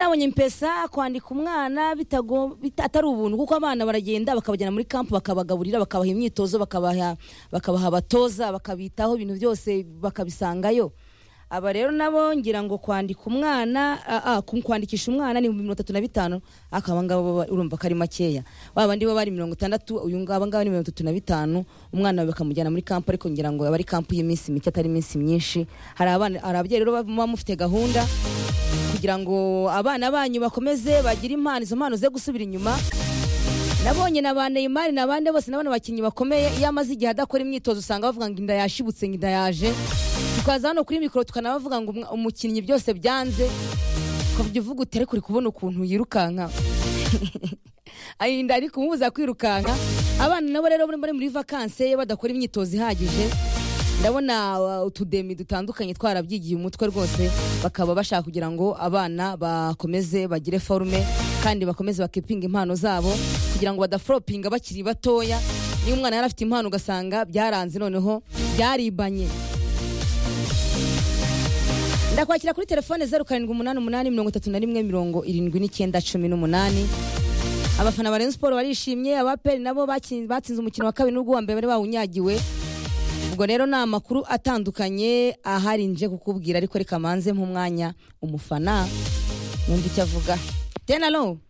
babonye mpesa kwandika umwana bitago- bita- atari ubuntu kuko abana baragenda bakabajyana muri kampu bakabagaburira bakabaha imyitozo bakabaha bakabaha abatoza bakabitaho ibintu byose bakabisangayo aba rero nabo ngira ngo kwandika umwana ah, ah, ku- kwandikisha umwana ni mirongo itatu na bitanu akaba ngabo baba- urumva ko ari makeya babandi bo bari mirongo itandatu uyu ngaba ngaba ni mirongo itatu na bitanu umwana bakamujyana muri kampu ariko ngira ngo aba ari kampu y'iminsi mike atari iminsi myinshi hari abana hari ababyeyi rero baba mufite gahunda kugira ngo abana banyu bakomeze bagire impano izo mpano ze gusubira inyuma nabonye na ba Neymar na bande bose nabona abakinnyi bakomeye iyo amaze igihe adakora imyitozo usanga bavuga ngo inda yashibutse ngo inda yaje tukaza hano kuri mikoro tukanabavuga ngo umwa- umukinnyi byose byanze ukavuga uvuga utere kuri kubona ukuntu yirukanka Ay, inda ari kumubuza kwirukanka abana nabo rero bari bari muri vakanse iyo badakora imyitozo ihagije ndabona uh, utudemi dutandukanye twarabyigiye umutwe rwose bakaba bashaka kugira ngo abana bakomeze bagire forume kandi bakomeze bakipinga impano zabo kugira ngo badafropinga bakiri batoya niba umwana yari afite impano ugasanga byaranze noneho byaribanye ndakwakira kuri telefone zeru karindwi umunani umunani mirongo itatu na rimwe mirongo irindwi n'icyenda cumi n'umunani abafana ba Rayon Sport barishimye abaperi nabo bakin- batsinze umukino wa kabiri n'ubwo uwa mbere bari bawunyagiwe ubwo rero ni amakuru atandukanye ahari nje kukubwira ariko reka manze nk'umwanya umufana wumva icyo avuga tenalo